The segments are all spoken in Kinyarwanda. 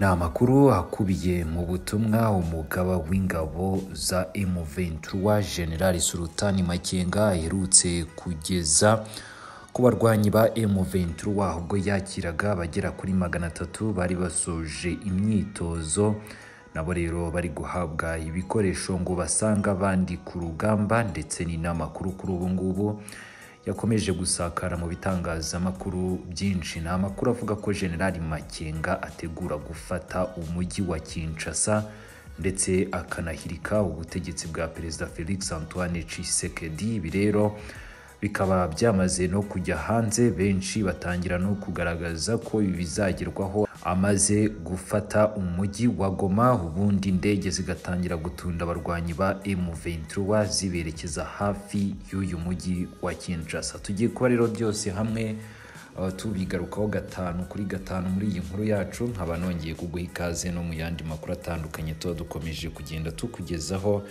ni amakuru akubiye mu butumwa umugaba w'ingabo za M23 General Sultani Makenga aherutse kugeza ku barwanyi ba M23 ubwo yakiraga abagera kuri magana atatu bari basoje imyitozo nabo rero bari guhabwa ibikoresho ngo basanga abandi ku rugamba ndetse ni n'amakuru kuri ubu ngubu yakomeje gusakara mu bitangazamakuru byinshi ni amakuru avuga ko generali makenga ategura gufata umujyi wa kinshasa ndetse akanahirika ubutegetsi bwa perezida felix antoine Tshisekedi ibi rero bikaba byamaze no kujya hanze benshi batangira no kugaragaza ko ibi bizagerwaho amaze gufata umujyi wa goma ubundi indege zigatangira gutunda abarwanyi ba M23 ziberekeza hafi y'uyu mujyi wa Kinshasa tugiye kuba rero byose hamwe uh, tubigarukaho gatanu kuri gatanu muri iyi nkuru yacu nkaba nongeye kuguha ikaze no mu yandi makuru atandukanye tuba dukomeje kugenda tukugezaho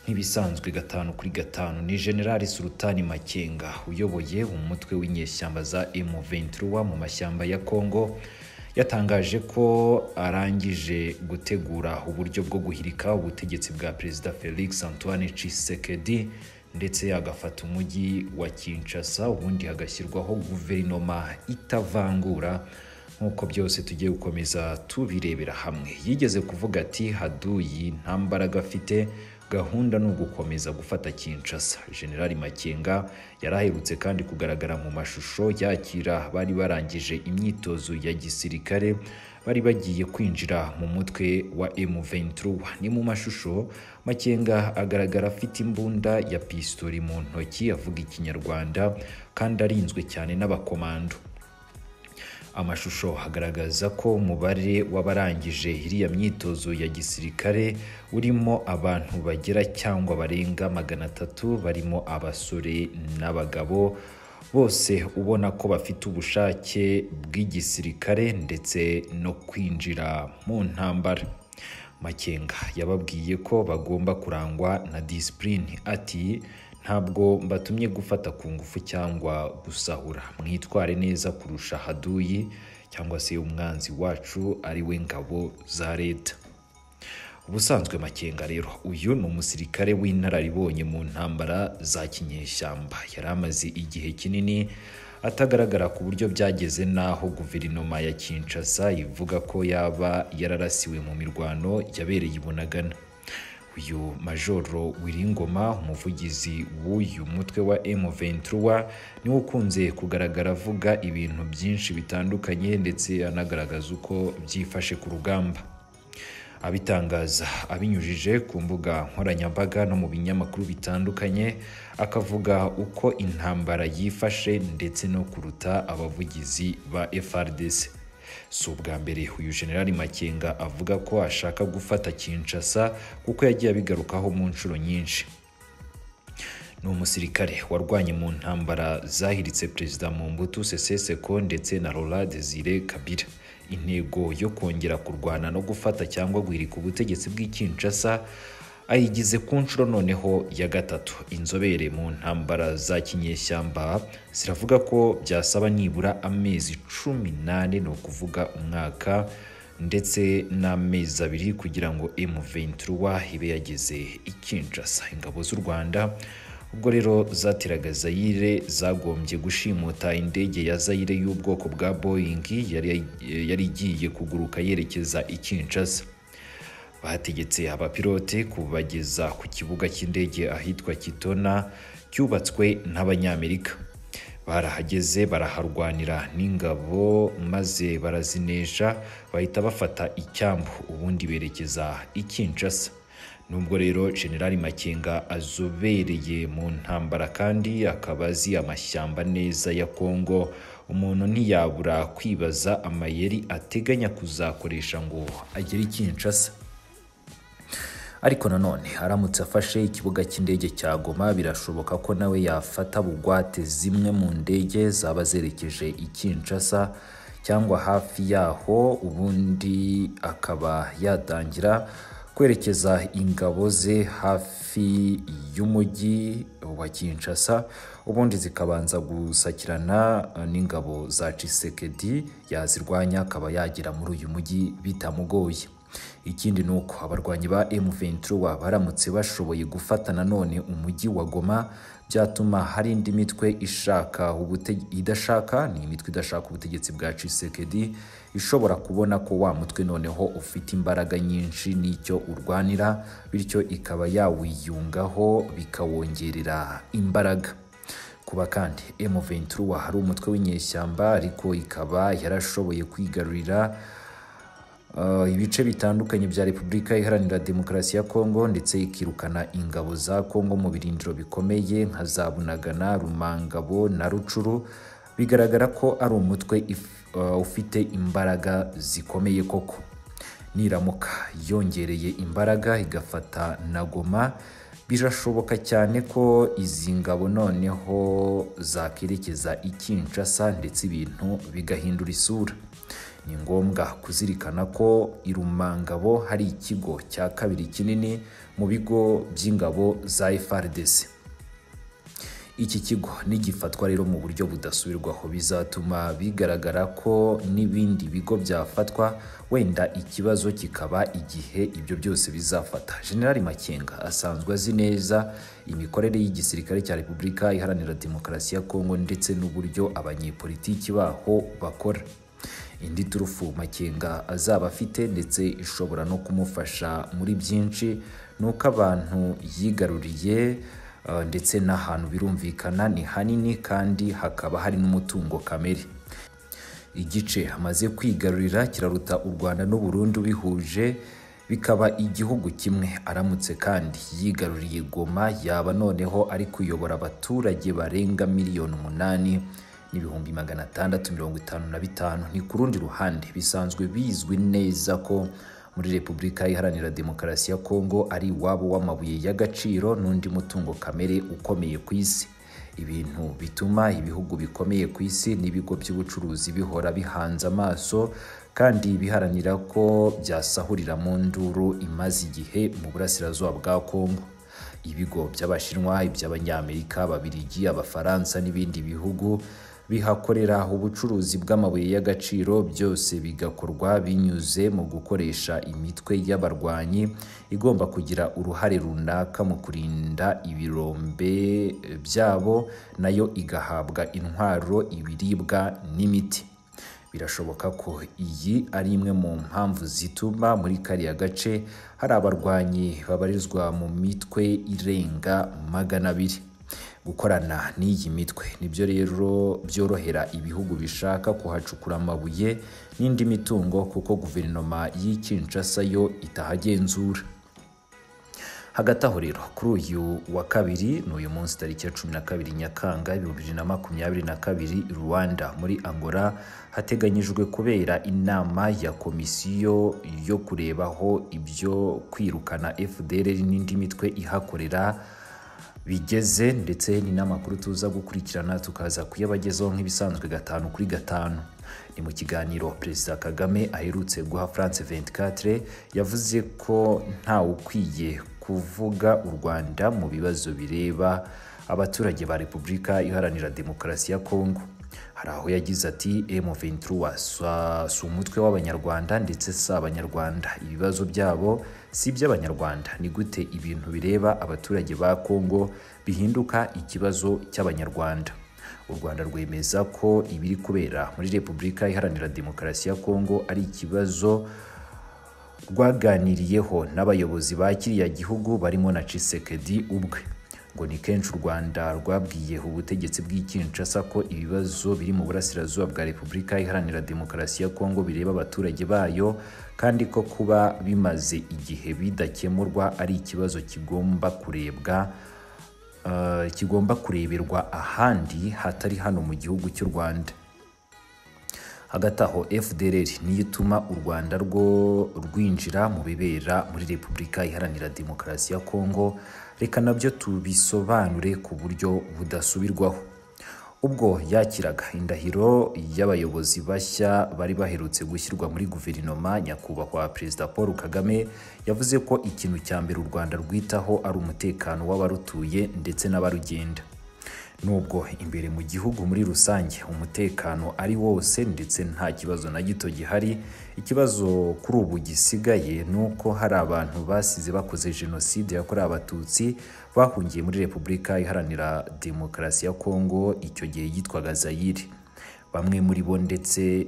nk'ibisanzwe gatanu kuri gatanu ni generali sultani makenga uyoboye umutwe w'inyeshyamba za M23 mu mashyamba ya congo yatangaje ko arangije gutegura uburyo bwo guhirika ubutegetsi bwa perezida felix antoine Tshisekedi ndetse agafata umujyi wa kinshasa ubundi hagashyirwaho guverinoma itavangura nk'uko byose tugiye gukomeza tubirebera hamwe yigeze kuvuga ati haduyi nta mbaraga afite gahunda ni ugukomeza gufata kinshasa generali makenga yari aherutse kandi kugaragara mu mashusho yakira bari barangije imyitozo ya gisirikare bari bagiye kwinjira mu mutwe wa M23 ni mu mashusho makenga agaragara afite imbunda ya pistori mu ntoki avuga ikinyarwanda kandi arinzwe cyane n'abakomando amashusho agaragaza ko umubare w'abarangije iriya myitozo ya gisirikare urimo abantu bagera cyangwa barenga magana atatu barimo abasore n'abagabo bose ubona ko bafite ubushake bw'igisirikare ndetse no kwinjira mu ntambara makenga yababwiye ko bagomba kurangwa na disipurine ati ntabwo mbatumye gufata ku ngufu cyangwa gusahura mwitware neza kurusha haduyi cyangwa se umwanzi wacu ari we ngabo za leta ubusanzwe makenga rero uyu ni umusirikare w'inararibonye mu ntambara za kinyeshyamba yari amaze igihe kinini atagaragara ku buryo byageze n'aho guverinoma ya kinshasa ivuga ko yaba yararasiwe mu mirwano yabereye i bunagana uyu majoro wiringoma umuvugizi w'uyu mutwe wa M23 niwe ukunze kugaragara avuga ibintu byinshi bitandukanye ndetse anagaragaza uko byifashe ku rugamba abitangaza abinyujije ku mbuga nkoranyambaga no mu binyamakuru bitandukanye akavuga uko intambara yifashe ndetse no kuruta abavugizi ba FRDC si ubwa mbere uyu generali makenga avuga ko ashaka gufata kinshasa kuko yagiye abigarukaho mu nshuro nyinshi ni umusirikare warwanye mu ntambara zahiritse perezida mumbutu sese seko ndetse na rora desire kabira intego yo kongera kurwana no gufata cyangwa guhirika ubutegetsi bw'i kinshasa ayigize ku nshuro noneho ya gatatu inzobere mu ntambara za kinyeshyamba ziravuga ko byasaba nibura amezi cumi n'ane ni ukuvuga umwaka ndetse n'amezi abiri kugira ngo M23 ibe yageze i Kinshasa ingabo z'u Rwanda ubwo rero zateraga Zaire zagombye gushimuta indege ya Zaire y'ubwoko bwa Boeing yari igiye kuguruka yerekeza i Kinshasa bategetse abapilote kubageza ku kibuga cy'indege ahitwa kitona cyubatswe n'abanyamerika barahageze baraharwanira n'ingabo maze barazinesha bahita bafata icyambu ubundi berekeza i Kinshasa nubwo rero generali makenga azobereye mu ntambara kandi akaba azi amashyamba neza ya kongo umuntu ntiyabura kwibaza amayeri ateganya kuzakoresha ngo agere i Kinshasa ariko nanone aramutse afashe ikibuga cy'indege cya goma birashoboka ko nawe yafata bugwate zimwe mu ndege zaba zerekeje i Kinshasa cyangwa hafi yaho ubundi akaba yatangira kwerekeza ingabo ze hafi y'umujyi wa Kinshasa ubundi zikabanza gusakirana n'ingabo za Tshisekedi yazirwanya akaba yagera muri uyu mujyi bitamugoye ikindi ni uko abarwanyi ba M23 baramutse bashoboye gufata nanone umujyi wa Goma byatuma hari indi mitwe ishaka ubute- idashaka ni imitwe idashaka ubutegetsi bwa Tshisekedi ishobora kubona ko wa mutwe noneho ufite imbaraga nyinshi n'icyo urwanira bityo ikaba yawiyungaho bikawongerera imbaraga kuba kandi M23 hari umutwe w'inyeshyamba ariko ikaba yarashoboye kwigarurira Uh, ibice bitandukanye bya repubulika iharanira demokarasi ya kongo ndetse ikirukana ingabo za kongo mu birindiro bikomeye nka za bunagana rumangabo na rucuru bigaragara ko ari umutwe if- uh, ufite imbaraga zikomeye koko niramuka yongereye imbaraga igafata na goma birashoboka cyane ko izi ngabo noneho zakerekeza i Kinshasa ndetse ibintu bigahindura isura ni ngombwa kuzirikana ko i Rumangabo hari ikigo cya kabiri kinini mu bigo by'ingabo za FRDC iki kigo nigifatwa rero mu buryo budasubirwaho bizatuma bigaragara ko n'ibindi bigo byafatwa wenda ikibazo kikaba igihe ibyo byose bizafata generali makenga asanzwe azi neza imikorere y'igisirikare cya repubulika iharanira demokarasi ya kongo ndetse n'uburyo abanyepolitiki baho bakora indi turufu makenga azaba afite ndetse ishobora no kumufasha muri byinshi ni uko abantu yigaruriye eh, ndetse n'ahantu birumvikana ni hanini kandi hakaba hari n'umutungo kamere igice amaze kwigarurira kiraruta u rwanda n'u burundi bihuje bikaba igihugu kimwe aramutse kandi yigaruriye goma yaba noneho ari kuyobora abaturage barenga miliyoni umunani n'ibihumbi magana atandatu mirongo itanu na bitanu ni ku rundi ruhande bisanzwe bizwi neza ko muri repubulika iharanira demokarasi ya kongo ari iwabo w'amabuye y'agaciro n'undi mutungo kamere ukomeye ku isi ibintu bituma ibihugu bikomeye ku isi n'ibigo by'ubucuruzi bihora bihanze amaso kandi biharanira ko byasahurira mu nduru imaze igihe mu burasirazuba bwa kongo ibigo by'abashinwa iby'abanyamerika ababirigi abafaransa n'ibindi bihugu bihakorera ubucuruzi bw'amabuye y'agaciro byose bigakorwa binyuze mu gukoresha imitwe y'abarwanyi igomba kugira uruhare runaka mu kurinda ibirombe byabo nayo igahabwa intwaro ibiribwa n'imiti birashoboka ko iyi ari imwe mu mpamvu zituma muri kariya gace hari abarwanyi babarizwa mu mitwe irenga magana abiri gukorana n'iyi mitwe nibyo rero byorohera ibihugu bishaka kuhacukura amabuye n'indi mitungo kuko guverinoma y'i Kinshasa yo itahagenzura hagati aho rero kuri uyu wa kabiri ni uyu munsi tariki ya cumi na kabiri nyakanga ibihumbi bibiri na makumyabiri na kabiri rwanda muri angola hateganyijwe kubera inama ya komisiyo yo kurebaho ibyo kwirukana fdr n'indi mitwe ihakorera bigeze ndetse ni n'amakuru tuza gukurikirana tukaza kuyabagezaho nk'ibisanzwe gatanu kuri gatanu ni mu kiganiro perezida kagame aherutse guha france 24 yavuze ko ntawe ukwiye kuvuga u rwanda mu bibazo bireba abaturage ba repubulika iharanira demokarasi ya kongo hari aho yagize ati M23 sa- si umutwe w'abanyarwanda ndetse si abanyarwanda ibibazo byabo si iby'abanyarwanda ni gute ibintu bireba abaturage ba Kongo bihinduka ikibazo cy'abanyarwanda u Rwanda rwemeza ko ibiri kubera muri Repubulika Iharanira Demokarasi ya Kongo ari ikibazo rwaganiriyeho n'abayobozi ba kiriya gihugu barimo na Tshisekedi ubwe ngo ni kenshi u Rwanda rwabwiye ubutegetsi bw'i Kinshasa ko ibibazo biri mu burasirazuba bwa Repubulika Iharanira Demokarasi ya Kongo bireba abaturage bayo kandi ko kuba bimaze igihe bidakemurwa ari ikibazo kigomba kurebwa eh, kigomba kureberwa ahandi hatari hano mu gihugu cy'u Rwanda hagati aho fdr niyo ituma u rwanda rwo rwinjira mu bibera muri repubulika iharanira demokarasi ya kongo reka nabyo tubisobanure ku buryo budasubirwaho ubwo yakiraga indahiro y'abayobozi bashya bari baherutse gushyirwa muri guverinoma nyakubahwa perezida paul kagame yavuze ko ikintu cya mbere u rwanda rwitaho ari umutekano w'abarutuye ndetse n'abarugenda nubwo imbere mu gihugu muri rusange umutekano ari wose ndetse nta kibazo na gito gihari ikibazo kuri ubu gisigaye ni uko hari abantu basize bakoze jenoside yakorewe abatutsi bahungiye muri repubulika iharanira demokarasi ya kongo icyo gihe yitwaga zayire bamwe muri bo ndetse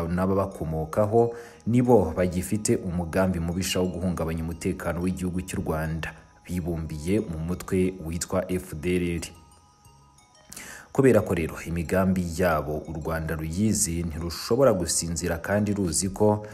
n'ababakomokaho ni bo bagifite umugambi mubisha wo guhungabanya umutekano w'igihugu cy'u rwanda bibumbiye mu mutwe witwa fdrr kubera ko rero imigambi yabo u rwanda ruyizi ntirushobora gusinzira kandi ruzi ko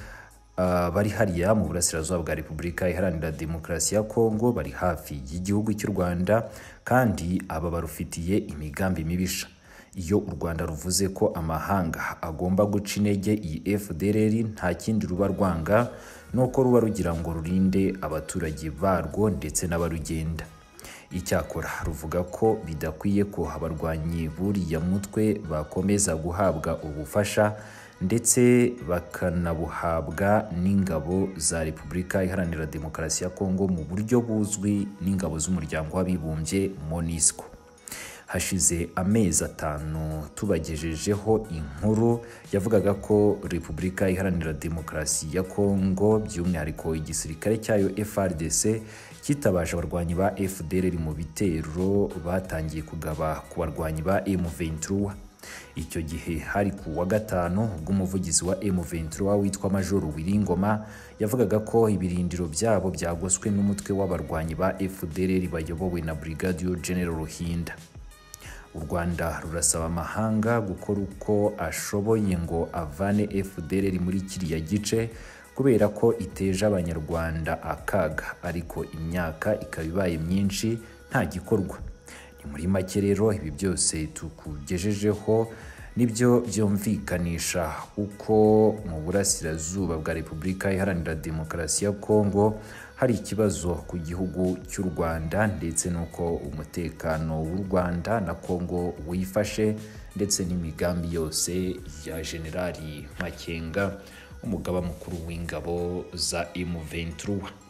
bari hariya mu burasirazuba bwa repubulika iharanira demokarasi ya kongo bari hafi y'igihugu cy'u rwanda kandi aba barufitiye imigambi mibisha iyo u rwanda ruvuze ko amahanga agomba guca intege iyi fdrr nta kindi ruba rwanga ni uko ruba rugira ngo rurinde abaturage barwo ndetse n'abarugenda icyakora ruvuga ko bidakwiye ko abarwanyi buriya mutwe bakomeza guhabwa ubufasha ndetse bakanabuhabwa n'ingabo za repubulika iharanira demokarasi ya kongo mu buryo buzwi n'ingabo z'umuryango w'abibumbye monisco hashize amezi atanu tubagejejeho inkuru yavugaga ko repubulika iharanira demokarasi ya kongo by'umwihariko igisirikare cyayo frdc cyitabaje abarwanyi ba fdr mu bitero batangiye kugaba ku barwanyi ba m23 icyo gihe hari ku wa gatanu ubwo umuvugizi wa m23 witwa majoro wiringoma yavugaga ko ibirindiro byabo byagoswe n'umutwe w'abarwanyi ba fdr bayobowe na brigadier general ruhinda u rwanda rurasaba amahanga gukora uko ashoboye ngo avane fdr muri kiriya gice kubera ko iteje abanyarwanda akaga ariko imyaka ikaba ibaye myinshi nta gikorwa ni muri make rero ibi byose tukugejejeho nibyo byumvikanisha uko mu burasirazuba bwa repubulika iharanira demokarasi ya kongo hari ikibazo ku gihugu cy'u rwanda ndetse n'uko umutekano w'u rwanda na kongo wifashe ndetse n'imigambi yose ya generali makenga umugaba mukuru w'ingabo za M23